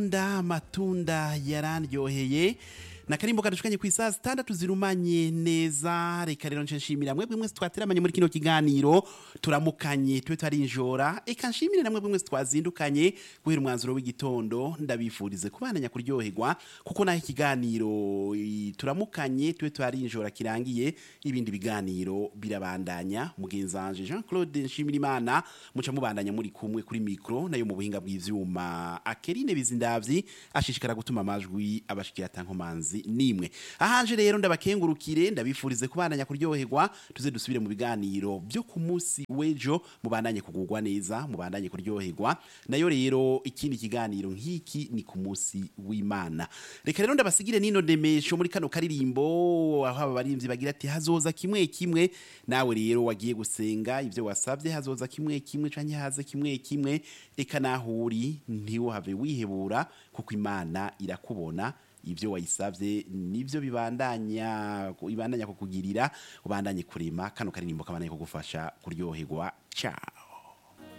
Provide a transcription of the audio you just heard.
nda amatunda yarandyoheye nakarimbo kadushikanye ku isaha zitandatu zirumanye neza reka rero nce nshimira mwebwe mwese twateramanye muri kino kiganiro turamukanye tube twarinjora eka nshimire namwe mwese twazindukanye guhera umwanzuro w'igitondo ndabifurize kubandanya kuryoherwa kuko naho ikiganiro i, turamukanye tube twarinjora kirangiye ibindi biganiro birabandanya mugenzi wanje Jean Claude Nshimirimana muca mubandanya muri kumwe kuri micro nayo mu buhinga bw'ivyuma Akerine Bizindavyi ashishikara gutuma amajwi abashikira tankomanzi nimwe ahanje rero ndabakengurukire ndabifurize kubandanya kuryoherwa tuze dusubire mu biganiro byo ku munsi w'ejo mubandanye kugurwa neza mubandanye kuryoherwa nayo rero ikindi kiganiro nk'iki ni ku munsi w'Imana reka rero ndabasigire nino demesho muri kano karirimbo aho aba barimvyi bagira ati hazoza kimwe kimwe nawe rero wagiye gusenga ivyo wasavye hazoza kimwe kimwe canke haze kimwe kimwe eka naho uri ntiwohave wihebura kuko Imana irakubona ibyo wayisabye nibyo bibandanya ibandanya kukugirira ubandanye kurema kano karirimbo kabandanye kugufasha kuryoherwa ciao